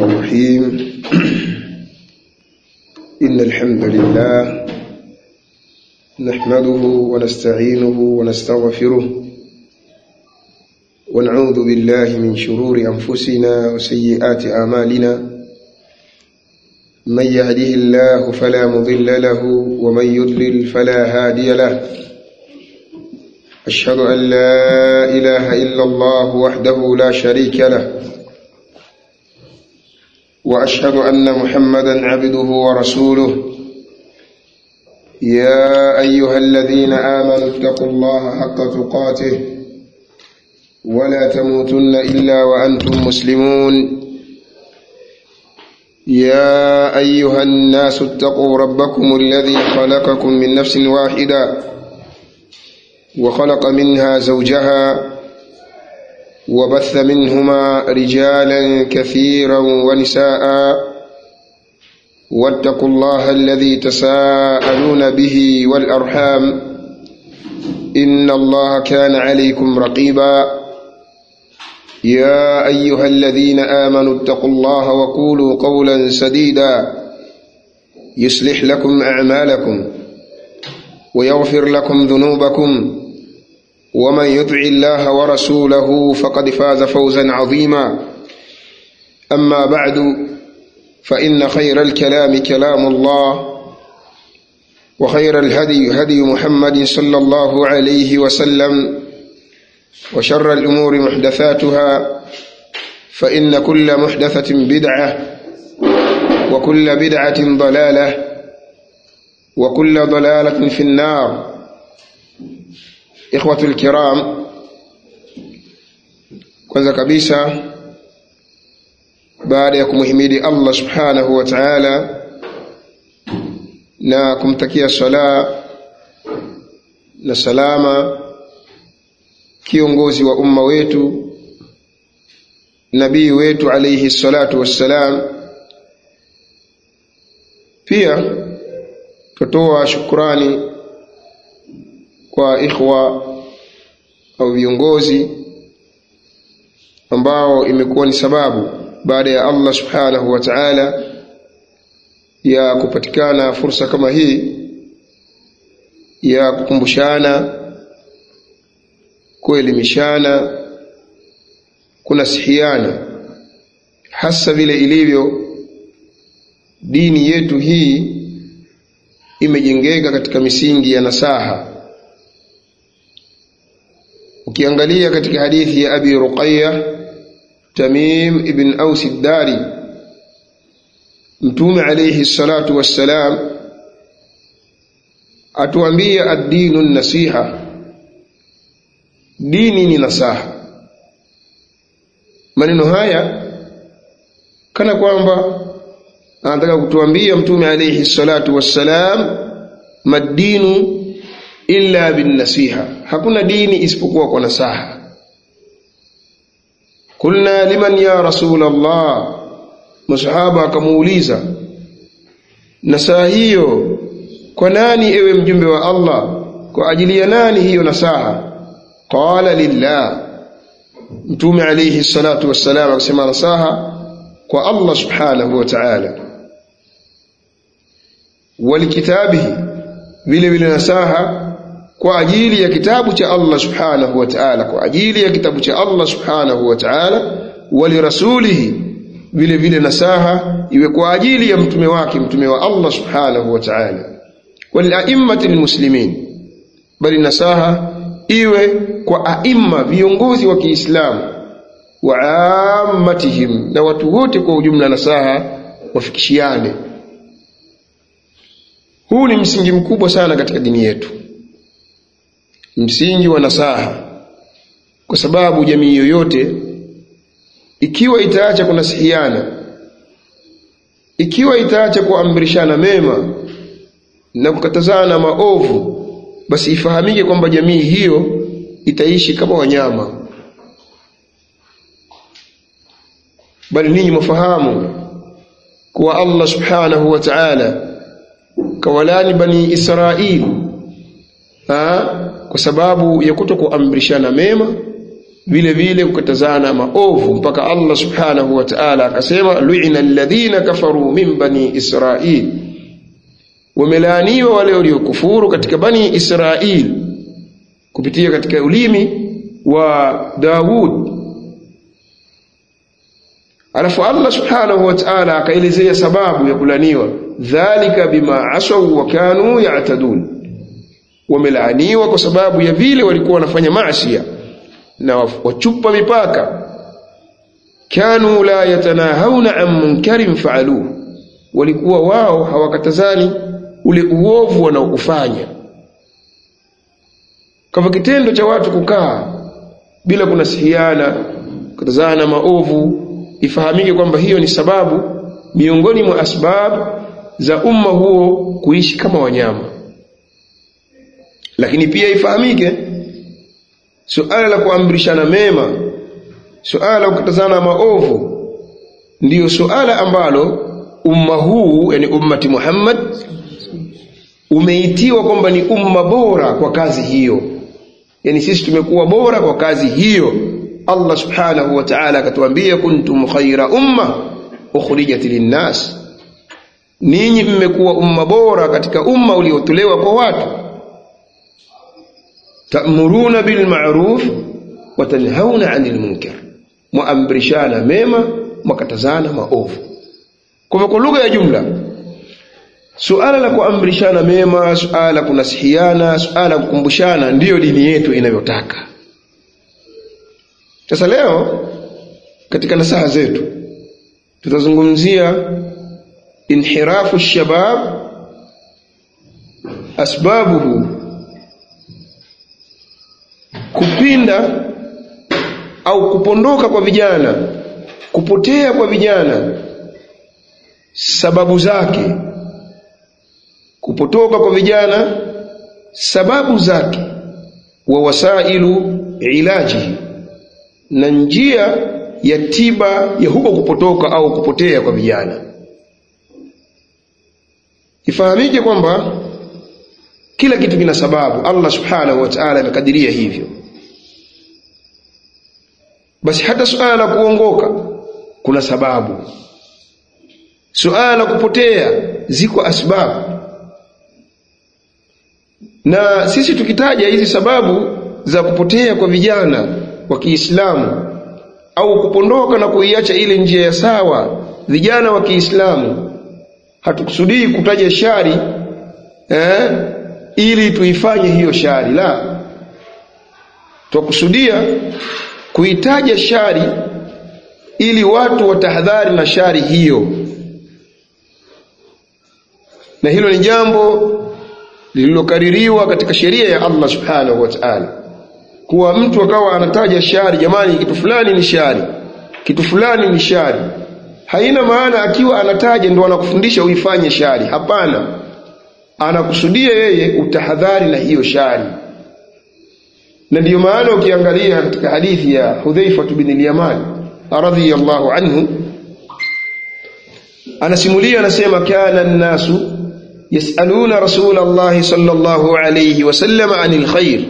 الرحيم إن الحمد لله نحمده ونستعينه ونستغفره ونعوذ بالله من شرور أنفسنا وسيئات أعمالنا من يهده الله فلا مضل له ومن يضلل فلا هادي له أشهد أن لا إله إلا الله وحده لا شريك له وأشهد أن محمدا عبده ورسوله يا أيها الذين آمنوا اتقوا الله حق تقاته ولا تموتن إلا وأنتم مسلمون يا أيها الناس اتقوا ربكم الذي خلقكم من نفس واحدة وخلق منها زوجها وبث منهما رجالا كثيرا ونساء واتقوا الله الذي تساءلون به والأرحام إن الله كان عليكم رقيبا يا أيها الذين آمنوا اتقوا الله وقولوا قولا سديدا يصلح لكم أعمالكم ويغفر لكم ذنوبكم ومن يطع الله ورسوله فقد فاز فوزا عظيما أما بعد فإن خير الكلام كلام الله وخير الهدي هدي محمد صلى الله عليه وسلم وشر الأمور محدثاتها فإن كل محدثة بدعة وكل بدعة ضلالة وكل ضلالة في النار إخوة الكرام kwanza kabisa baada ya kumhimidi Allah subhanahu wa ta'ala na kumtakia sala na salama kiongozi wa umma wetu nabii wetu alayhi salatu wassalam pia tutoa shukrani kwa ikhwa au viongozi ambao imekuwa ni sababu baada ya Allah subhanahu wa ta'ala ya kupatikana fursa kama hii ya kukumbushana kuelimishana kunasihiana hasa vile ilivyo dini yetu hii imejengeka katika misingi ya nasaha ukiangalia katika hadithi ya abi ruqayya tamim ibn aus ad-dari mtume alayhi salatu wassalam atuambia ad-dinu nasiha dini ni nasaha maneno haya kana kwamba anataka kutuambia mtume alayhi salatu wassalam madinu illa bin nasiha hakuna dini isipokuwa kwa nasaha kulna liman ya rasul Allah masahaba akamuuliza nasaha hiyo kwa nani ewe mjumbe wa Allah kwa ajili ya nani hiyo nasaha qala lillah mtume alayhi salatu wassalam akasema nasaha kwa Allah subhanahu wa ta'ala walikitabihi vile vile nasaha kwa ajili ya kitabu cha Allah subhanahu wa ta'ala kwa ajili ya kitabu cha Allah subhanahu wa ta'ala walirasulihi vile vile nasaha iwe kwa ajili ya mtume wake mtume wa Allah subhanahu wa ta'ala waliaimmati almuslimin bali nasaha iwe kwa aimma viongozi wa Kiislamu wa ammatihim na watu wote kwa ujumla nasaha wafikishiane huu ni msingi mkubwa sana katika dini yetu msingi wa nasaha kwa sababu jamii yoyote ikiwa itaacha kunasihiana ikiwa itaacha kuamrishana mema na kukatazana maovu basi ifahamike kwamba jamii hiyo itaishi kama wanyama bali ninyi mwafahamu kuwa Allah subhanahu wa ta'ala kawalani bani Israili ha? kwa sababu ya kuto kuamrishana mema vile vile kukatazana maovu mpaka Allah subhanahu wa ta'ala akasema lu'ina alladhina kafaru min bani israil wamelaaniwa wale waliokufuru katika bani israil kupitia katika ulimi wa Daud alafu Allah subhanahu wa ta'ala akaelezea sababu ya kulaniwa dhalika bima asaw wa kanu ya'tadun wamelaaniwa kwa sababu ya vile walikuwa wanafanya maasi na wachupa mipaka kanu la yatanahawna an munkarin faaluhu walikuwa wao hawakatazani ule uovu wanaokufanya kama kitendo cha watu kukaa bila kunasihiana kutazana maovu ifahamike kwamba hiyo ni sababu miongoni mwa asbabu za umma huo kuishi kama wanyama lakini pia ifahamike suala la kuamrishana mema suala la kukatazana maovu ndiyo suala ambalo umma huu yani ummati Muhammad umeitiwa kwamba ni umma bora kwa kazi hiyo yani sisi tumekuwa bora kwa kazi hiyo Allah subhanahu wa ta'ala akatuambia kuntum khaira umma ukhrijat linnas ninyi mmekuwa umma bora katika umma uliotolewa kwa watu ta'muruna bil ma'ruf wa tanhauna 'anil munkar muamrishana mema mwakatazana maovu kwa kwa lugha ya jumla suala la kuamrishana mema suala la kunasihiana suala la kukumbushana ndiyo dini yetu inavyotaka sasa leo katika nasaha zetu tutazungumzia inhirafu shabab asbabuhu kupinda au kupondoka kwa vijana kupotea kwa vijana sababu zake kupotoka kwa vijana sababu zake wa wasailu ilajihi na njia ya tiba ya huko kupotoka au kupotea kwa vijana ifahamike kwamba kila kitu kina sababu Allah subhanahu wa ta'ala amekadiria hivyo basi hata suala la kuongoka kuna sababu suala la kupotea ziko asbabu na sisi tukitaja hizi sababu za kupotea kwa vijana wa Kiislamu au kupondoka na kuiacha ile njia ya sawa vijana wa Kiislamu hatukusudii kutaja shari eh, ili tuifanye hiyo shari la twakusudia kuitaja shari ili watu watahadhari na shari hiyo na hilo ni jambo lililokaririwa katika sheria ya Allah subhanahu wa ta'ala kuwa mtu akawa anataja shari jamani kitu fulani ni shari kitu fulani ni shari haina maana akiwa anataja ndo anakufundisha uifanye shari hapana anakusudia yeye utahadhari na hiyo shari na ndiyo maana ukiangalia katika hadithi ya Hudhaifa bin al-Yaman radhiyallahu anhu anasimulia anasema kana an-nasu yasaluna rasulullah sallallahu alayhi wasallam anil khair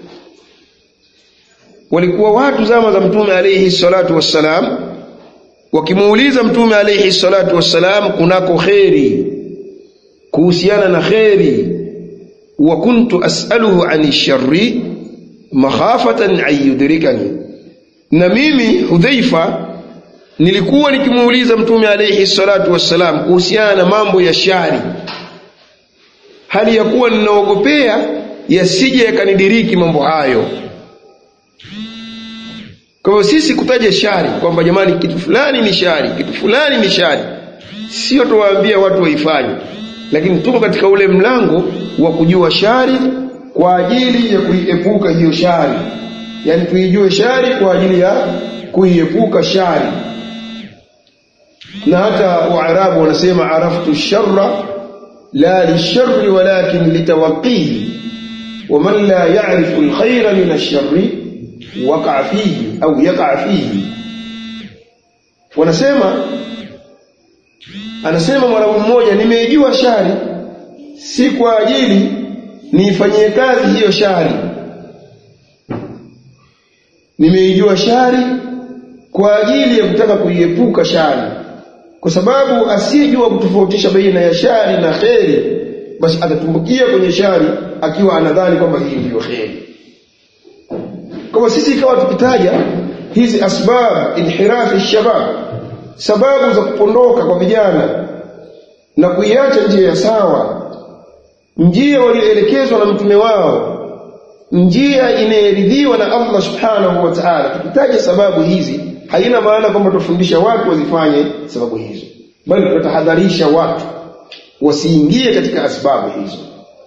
walikuwa watu zama za mtume alayhi salatu wassalam wakimuuliza mtume alayhi salatu wassalam kunako kheri kuhusiana na kheri wa kuntu as'aluhu ani sharri makhafatan an yudrikani na mimi hudhaifa nilikuwa nikimuuliza mtume alayhi salatu wassalam kuhusiana na mambo ya shari hali ya kuwa ninaogopea yasije yakanidiriki mambo hayo kwa hivyo sisi kutaja shari kwamba jamani kitu fulani ni shari kitu fulani ni shari sio tuwaambia watu waifanye lakini tuko katika ule mlango wa kujua shari kwa ajili ya kuiepuka hiyo shari yani tuijue shari kwa ajili ya kuiepuka shari na hata waarabu wanasema araftu sharra la lisharri walakin litawaqihi waman la yarifu alkhaira min alsharri waqa fihi au yaqa fihi wanasema anasema mwarabu mmoja nimeijua shari si kwa ajili niifanyie kazi hiyo shari nimeijua shari kwa ajili ya kutaka kuiepuka shari kwa sababu asiyejua kutofautisha baina ya shari na kheri basi atatumbukia kwenye shari akiwa anadhani kwamba hii ndiyo kheri kama sisi ikawa tukitaja hizi asbab inhirafi shabab sababu za kupondoka kwa vijana na kuiacha njia ya sawa njia walioelekezwa na mtume wao njia inayeridhiwa na Allah subhanahu wa ta'ala tukitaja sababu hizi haina maana kwamba tufundisha watu wazifanye sababu hizo bali tunatahadharisha watu wasiingie katika asbabu hizo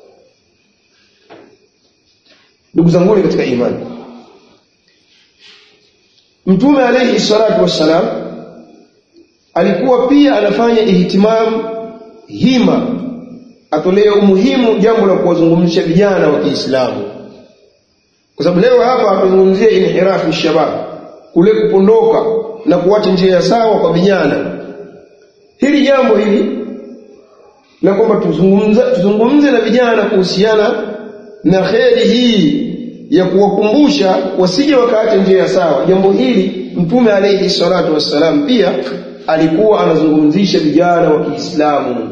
ndugu zangu katika imani mtume alayhi salatu wassalam alikuwa pia anafanya ihtimam hima atolee umuhimu jambo la kuwazungumzisha vijana wa Kiislamu kwa sababu leo hapa hatuzungumzie inhirafu shabab kule kupondoka na kuacha njia ya sawa kwa vijana hili jambo hili na kwamba tuzungumze tuzungumze na vijana kuhusiana na kheri hii ya kuwakumbusha wasije wakaacha njia ya sawa jambo hili mtume alayhi salatu wassalam pia alikuwa anazungumzisha vijana wa Kiislamu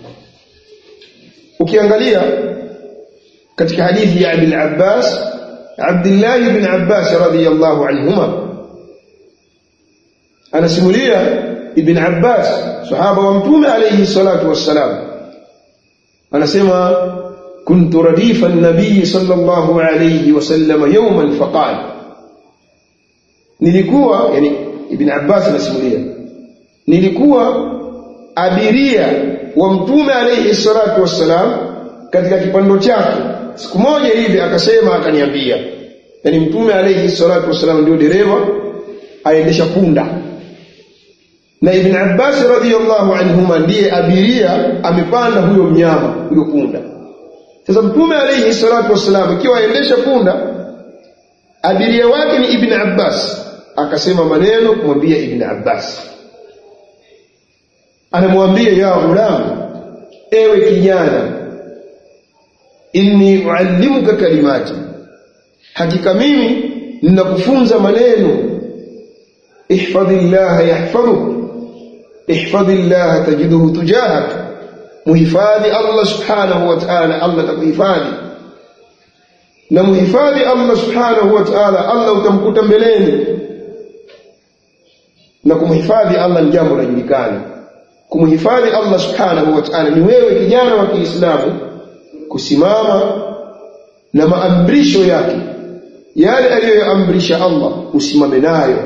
ukiangalia katika hadithi ya Ibn Abbas Abdullah ibn Abbas radhiyallahu anhuma anasimulia Ibn Abbas sahaba wa mtume alayhi salatu wassalam anasema كنت رديف النبي صلى الله عليه وسلم يوما فقال nilikuwa yani ibn Abbas anasimulia nilikuwa abiria wa mtume alayhi salatu wassalam katika kipando chake siku moja hivi akasema akaniambia yani mtume alayhi salatu wassalam ndio dereva aendesha punda na ibn Abbas radhiyallahu anhuma ndiye abiria amepanda huyo mnyama huyo punda sasa mtume alayhi salatu wassalam ikiwa aendesha punda abiria wake ni ibn Abbas akasema maneno kumwambia ibn Abbas anamwambia ya ghulam ewe kijana inni uallimuka kalimati hakika mimi ninakufunza maneno ihfadhillaha yahfadhuk ihfadhillaha tajiduhu tujahak muhifadhi Allah subhanahu wa ta'ala Allah takuhifadhi na muhifadhi Allah subhanahu wa ta'ala Allah utamkuta mbeleni na kumhifadhi Allah ni jambo linajulikana kumhifadhi Allah subhanahu wa ta'ala ni wewe kijana wa Kiislamu kusimama na maamrisho yake yale aliyoyaamrisha Allah usimame nayo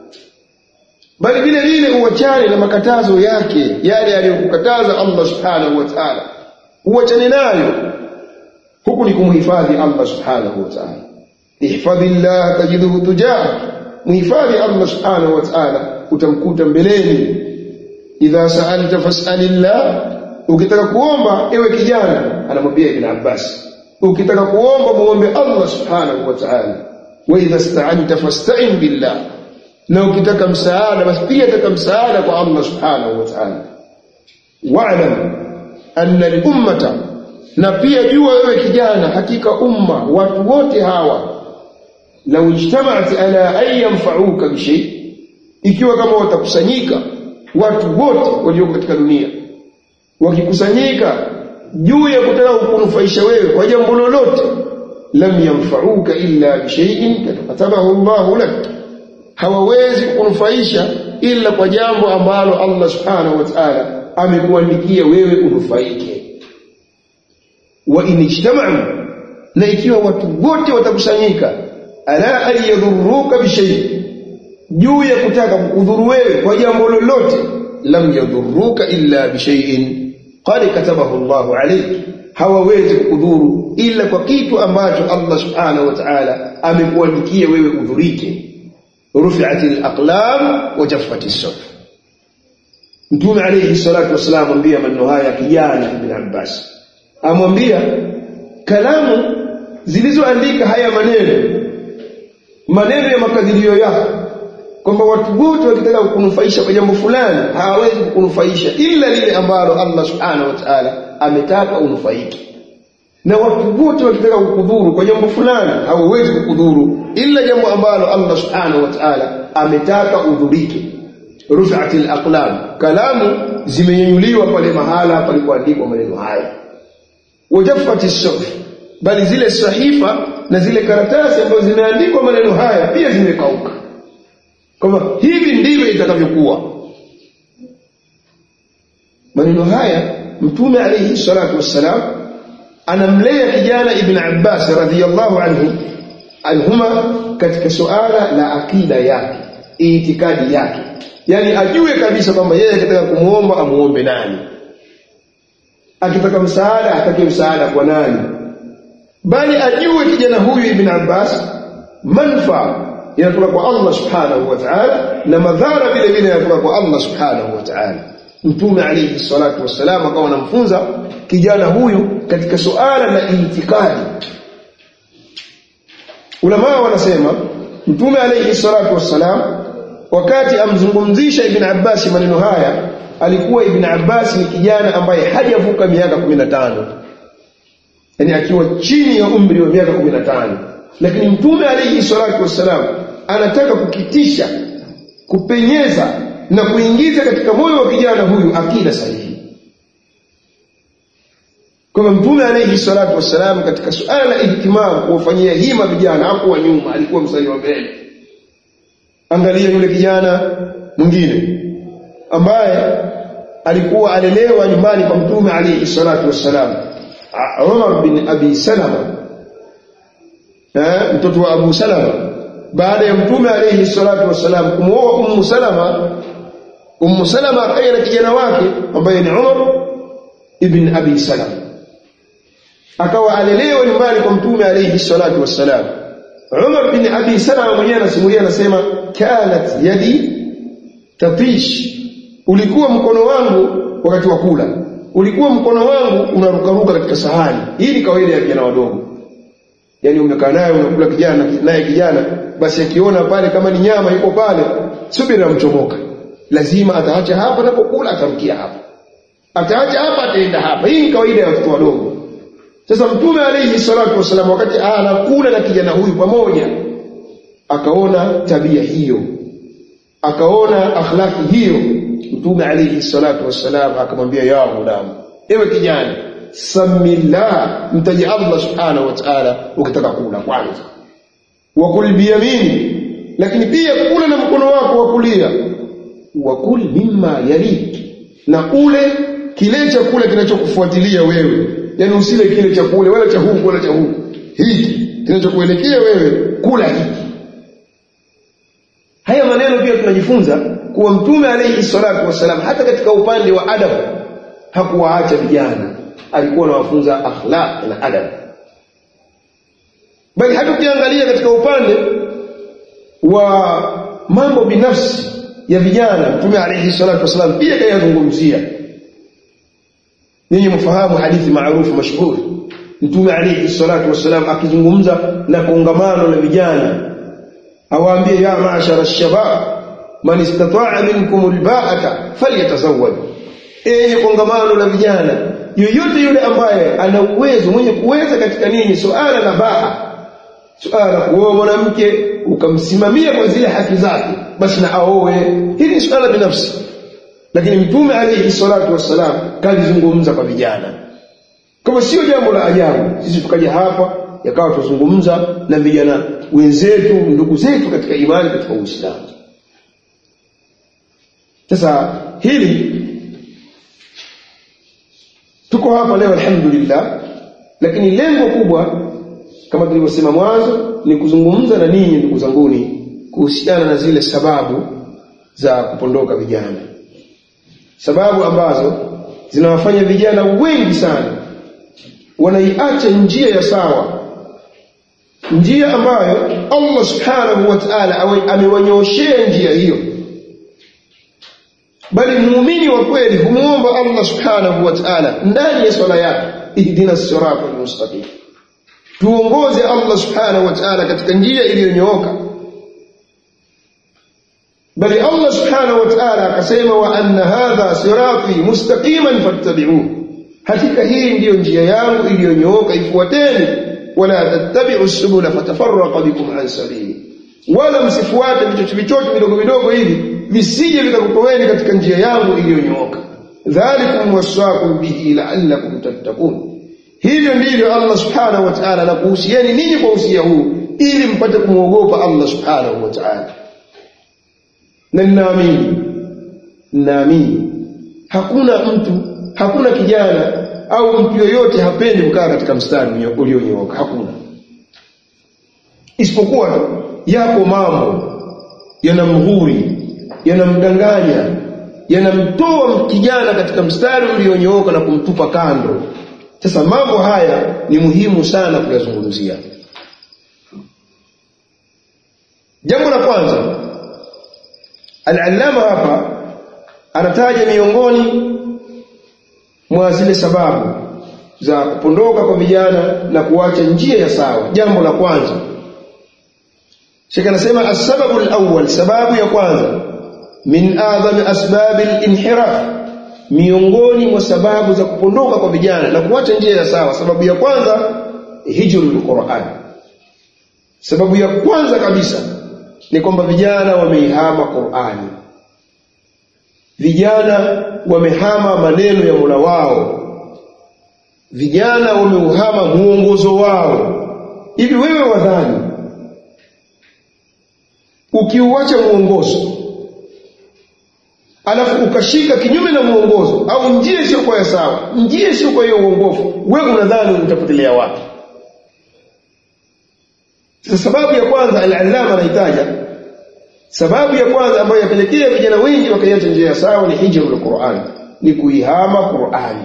bali vile vile uachane na makatazo yake yale aliyokukataza Allah subhanahu wa ta'ala uachane nayo huku ni kumhifadhi Allah subhanahu wa ta'ala ihfadhillah tajiduhu tujah muhifadhi Allah subhanahu wa ta'ala utamkuta mbeleni idha sa'alta fas'alillah ukitaka kuomba ewe kijana anamwambia ibn Abbas ukitaka kuomba muombe Allah subhanahu wa ta'ala wa idha ista'anta fasta'in billah na ukitaka msaada basi pia taka msaada kwa Allah subhanahu wa ta'ala wa'lam anna al-ummata na pia jua wewe kijana hakika umma watu wote hawa lau ijtama'at ala an yanfa'uka bi shay ikiwa kama watakusanyika watu wote walioko katika dunia wakikusanyika juu ya kutaka kukunufaisha wewe kwa jambo lolote lam yanfa'uka illa bi shay'in katabahu Allahu lak hawawezi kukunufaisha ila kwa jambo ambalo Allah subhanahu wa ta'ala amekuandikia wewe unufaike wa in ijtama'u na ikiwa watu wote watakusanyika ala an yadhurruka bi shay juu ya kutaka kukudhuru wewe kwa jambo lolote lam yadhurruka illa bi shay'in qad katabahu Allahu alayk hawawezi kukudhuru ila kwa kitu ambacho Allah subhanahu wa ta'ala amekuandikia wewe udhurike rufi'at al-aqlam wa jaffat as-suf Mtume alayhi salatu wasalam amwambia maneno haya kijana Ibn Abbas amwambia kalamu zilizoandika haya maneno maneno ya makadirio yako kwamba watu wote wakitaka kukunufaisha kwa jambo fulani hawawezi kukunufaisha ila lile ambalo Allah subhanahu wa ta'ala ametaka unufaike na watu wote wakitaka kukudhuru kwa jambo fulani hawawezi kukudhuru ila jambo ambalo Allah subhanahu wa ta'ala ametaka udhurike rufi'at al-aqlam kalamu zimenyanyuliwa pale mahala palipoandikwa maneno haya wajaffat as-suhuf bali zile sahifa na zile karatasi ambazo zimeandikwa maneno haya pia zimekauka kwamba hivi ndivyo itakavyokuwa maneno haya mtume alayhi salatu wassalam anamlea kijana ibn Abbas radhiyallahu anhu anhuma katika suala la akida yake itikadi yake yani ajue kabisa kwamba yeye akitaka kumuomba amuombe nani akitaka msaada atake msaada kwa nani bali ajue kijana huyu ibn Abbas manfaa inatoka kwa Allah subhanahu wa ta'ala na madhara vile vile yanatoka kwa Allah subhanahu wa ta'ala mtume alayhi salatu wassalam akawa anamfunza kijana huyu katika suala la itikadi ulama wanasema mtume alayhi salatu wassalam wakati amzungumzisha ibn Abbas maneno haya alikuwa ibn Abbas ni kijana ambaye hajavuka miaka 15 yani akiwa chini ya umri wa miaka 15 lakini mtume alayhi salatu wassalam anataka kukitisha kupenyeza na kuingiza katika moyo wa kijana huyu akida sahihi kwa mtume alayhi salatu wassalam katika suala la ihtimam kuwafanyia hima vijana hakuwa nyuma alikuwa mstari wa mbele angalia yule kijana mwingine ambaye alikuwa alelewa nyumbani kwa mtume alayhi salatu wassalam Umar bin Abi Salama eh mtoto wa Abu Salama baada ya mtume alayhi salatu wassalam kumwoa Ummu Salama Ummu Salama akaja na kijana wake ambaye ni Umar ibn Abi Salama akawa alelewa nyumbani kwa mtume alayhi salatu wassalam Umar bin Abi Salama mwenyewe anasimulia anasema kanat yadi tatish ulikuwa mkono wangu wakati wa kula ulikuwa mkono wangu unarukaruka katika sahani hii ni kawaida ya vijana wadogo yani umekaa naye unakula kijana naye kijana basi akiona pale kama ni nyama iko pale subira mchomoka lazima ataacha hapa anapokula atamkia hapa ataacha hapa ataenda hapa hii ni kawaida ya watoto wadogo sasa mtume alayhi salatu wasallam wakati anakula na kijana huyu pamoja akaona tabia hiyo akaona akhlaki hiyo mtume alayhi salatu wassalam akamwambia ya ghulam ewe kijana samillah mtaji Allah subhanahu wa ta'ala ukitaka kula kwanza wakul biyamini lakini pia kula na mkono wako wa kulia wakul mimma yalik na ule kile chakula kinachokufuatilia wewe yani usile kile chakula wala cha huku wala cha huku hiki kinachokuelekea wewe kula hiki haya maneno pia tunajifunza kuwa mtume alayhi salatu wasalam hata katika upande wa adabu hakuwaacha vijana alikuwa anawafunza akhlaq na adabu bali hata ukiangalia katika upande wa mambo binafsi ya vijana mtume alayhi salatu wasalam pia kayazungumzia ninyi mfahamu hadithi maarufu mashhuri mtume alayhi salatu wasalam akizungumza na kongamano la vijana awaambie ya maashara shabab man istata'a minkum alba'ata falyatazawwaj enyi kongamano la vijana yoyote yule ambaye ana uwezo mwenye kuweza katika nini suala la baa suala la kuoa mwanamke ukamsimamia kwa zile haki zake basi na aoe hili ni suala binafsi lakini mtume alayhi salatu wassalam kalizungumza kwa vijana kama sio jambo la ajabu sisi tukaja hapa yakawa tuzungumza na vijana wenzetu ndugu zetu katika imani katika Uislamu sasa hili tuko hapa leo alhamdulillah lakini lengo kubwa kama tulivyosema mwanzo ni kuzungumza na ninyi ndugu zanguni kuhusiana na zile sababu za kupondoka vijana sababu ambazo zinawafanya vijana wengi sana wanaiacha njia ya sawa njia ambayo Allah subhanahu wa ta'ala amewanyooshea njia hiyo bali muumini wa kweli humuomba Allah subhanahu wa ta'ala ndani ya swala yake ihdina sirata almustaqim tuongoze Allah subhanahu wa ta'ala katika njia iliyonyooka bali Allah subhanahu wa ta'ala akasema wa anna hadha sirati mustaqiman fattabi'uhu hakika hii ndiyo njia yangu iliyonyooka ifuateni wala tattabi'u subula fatafarraqa bikum an sabili wala msifuate vichocho vichocho vidogo vidogo hivi visije vikakutoweni katika njia yangu iliyonyooka dhalikum wasaakum bihi la'allakum tattaqun hivyo ndivyo Allah subhanahu wa ta'ala anakuhusieni ninyi kwa usia huu ili mpate kumwogopa Allah subhanahu wa ta'ala na ninaamini ninaamini hakuna mtu hakuna kijana au mtu yoyote hapendi kukaa katika mstari ulionyooka hakuna isipokuwa tu yako mambo yanamghuri yanamdanganya yanamtoa kijana katika mstari ulionyooka na kumtupa kando sasa mambo haya ni muhimu sana kuyazungumzia jambo la kwanza al-allama hapa anataja miongoni mwa zile sababu za kupondoka kwa vijana na kuacha njia ya sawa jambo la kwanza Sheikh anasema as-sababu al-awwal sababu ya kwanza min adham asbab al-inhiraf miongoni mwa sababu za kupondoka kwa vijana na kuacha njia ya sawa sababu ya kwanza hijrul Qur'an sababu ya kwanza kabisa ni kwamba vijana wameihama Qur'ani vijana wamehama maneno ya Mola wao vijana wameuhama muongozo wao hivi wewe wadhani ukiuacha muongozo alafu ukashika kinyume na muongozo au njia sio kwa sawa njia sio kwa hiyo uongofu wewe unadhani utapotelea wapi sasa sababu ya kwanza al-allama anahitaja sababu ya kwanza ambayo yapelekea vijana wengi wakaiacha njia ya sawa ni hijrul Qur'an ni kuihama Qur'ani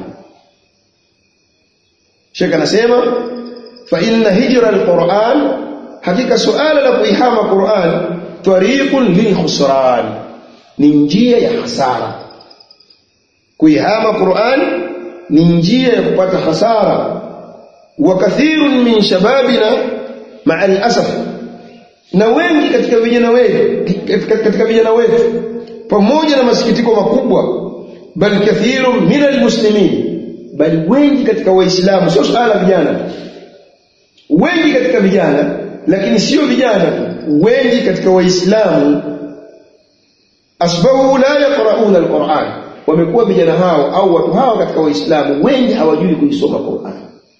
Sheikh anasema fa inna hijra al-Qur'an hakika suala la kuihama Qur'an tariqun lil khusran ni njia ya hasara kuihama Qur'an ni njia ya kupata hasara wa kathirun min shababina ma'a al-asaf na wengi katika vijana wetu katika vijana wetu pamoja na masikitiko makubwa bal kathirun min almuslimin bali wengi katika waislamu sio swala vijana wengi katika vijana lakini sio vijana wengi katika waislamu asbahu la yaqrauna alquran wamekuwa vijana hao au watu hao katika waislamu wengi hawajui kuisoma Qur'an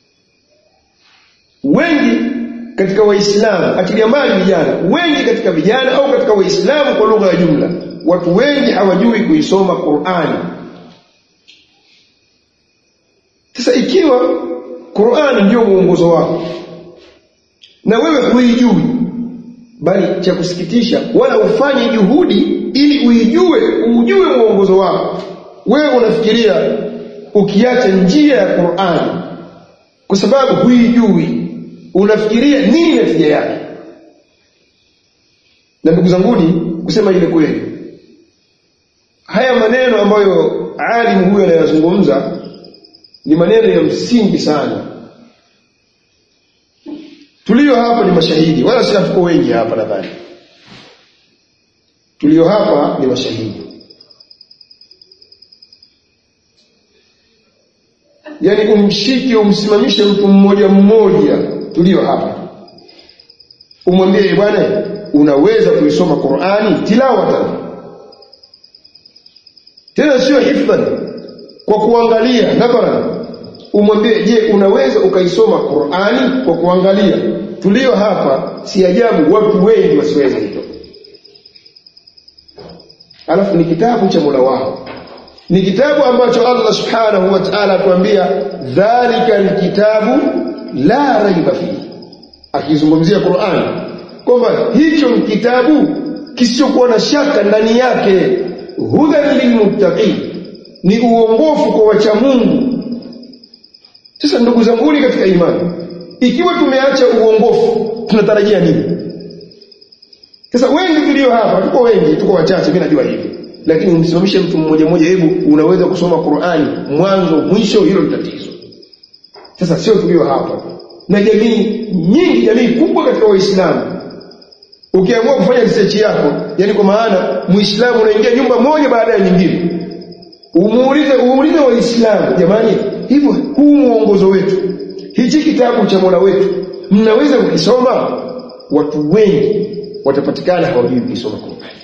wengi katika waislamu achilia mbali vijana wengi katika vijana au katika waislamu kwa lugha ya jumla watu wengi hawajui kuisoma Qur'ani sasa ikiwa Qur'ani ndio mwongozo wako na wewe huijui bali cha kusikitisha wala ufanye juhudi ili uijue ujue mwongozo wako wewe unafikiria ukiacha njia ya Qur'ani kwa sababu huijui unafikiria nini natija yake na ndugu zanguni kusema ile kweli haya maneno ambayo alimu huyo anayazungumza ni maneno ya msingi sana tulio hapa ni mashahidi wala si hatuko wengi hapa nadhani tulio hapa ni mashahidi yaani umshike umsimamishe mtu mmoja mmoja tulio hapa umwambie bwana unaweza kuisoma Qur'ani tilawatan tena sio hifdhan kwa kuangalia nadharan umwambie je unaweza ukaisoma Qur'ani kwa kuangalia tulio hapa si ajabu watu wengi wasiweza hilo alafu ni kitabu cha Mola wao ni kitabu ambacho Allah subhanahu wa ta'ala atuambia dhalika alkitabu la raiba fihi akizungumzia Qur'an kwamba hicho ni kitabu kisichokuwa na shaka ndani yake hudan lilmuttaqin ni uongofu kwa wacha Mungu sasa ndugu zangu katika imani ikiwa tumeacha uongofu tunatarajia nini sasa wengi tulio hapa tuko wengi tuko wachache mimi najua hivi lakini umsimamishe mtu mmoja mmoja hebu unaweza kusoma Qur'ani mwanzo mwisho hilo ni tatizo sasa sio tulio hapa na jamii nyingi jamii kubwa katika waislamu ukiamua kufanya research yako yani kwa maana muislamu unaingia nyumba moja baada ya nyingine umuulize uulize waislamu jamani hivyo huu mwongozo wetu hichi kitabu cha Mola wetu mnaweza kukisoma watu wengi watapatikana hawajui kukisoma kwa umbali